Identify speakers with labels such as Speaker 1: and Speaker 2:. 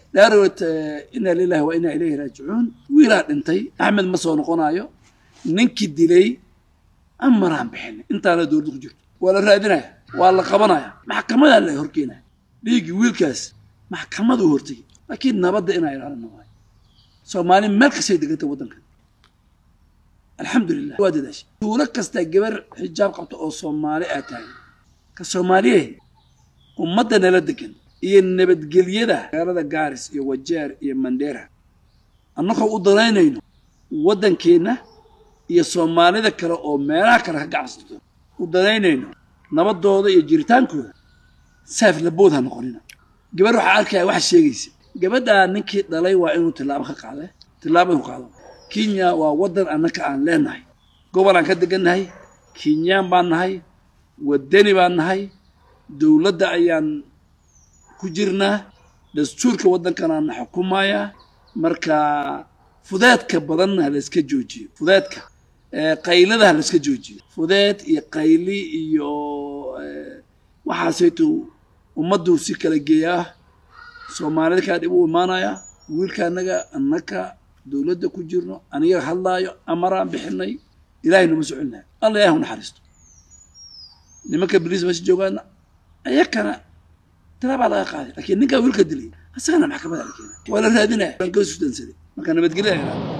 Speaker 1: dhaarowt inaa lilahi wa inaa ilayhi raajicuun wiilaa dhintay axmed ma soo noqonaayo ninkii dilay amaraan bixinay intaana dowladda ku jirto waa la raadinaya waa la qabanaya maxkamadaa la horkeenaya dhiiggii wiilkaas maxkamadu hortay laakiin nabadda inaa ilaalina waayo soomaali meel kastay degantay waddankan alxamdulilah waa dadaashay duulo kastaa gabar xijaab qabta oo soomaali aa taagan ka soomaaliye ummadda nala degan iyo nabadgelyada magaalada gaaris iyo wajeer iyo mandheera annagoo u danaynayno waddankeenna iyo soomaalida kale oo meelaha kale ka gacsato u danaynayno nabadooda iyo jiritaankooda saaf labood ha noqonina gabar waxaa arkaya waxa sheegaysa gabadhaa ninkii dhalay waa inuu tillaabo ka qaade tillaabo inuu qaado kenya waa waddan annaka aan leenahay gobol aan ka degannahay kenyaan baan nahay waddani baan nahay dowladda ayaan ku jirnaa dastuurka waddankanaana xukumayaa marka fudeedka badanna ha layska joojiyo fudeedka qaylada ha layska joojiyo fudeed iyo qayli iyo waxaasaytu ummaddu si kala geeyaa soomaalida kaa dhib u imaanaya wiilka annaga annaka dowladda ku jirno aniga hadlaayo amaraan bixinay ilahay numa socelinayo alla ilahi u naxariisto nimanka baliis meesha joogaana ayakana talaabaa laga qaaday laakiin ninkaa wiilka dilay asagana maxkamada la keenay waa la raadinaya waan ka sudansaday marka nabadgelya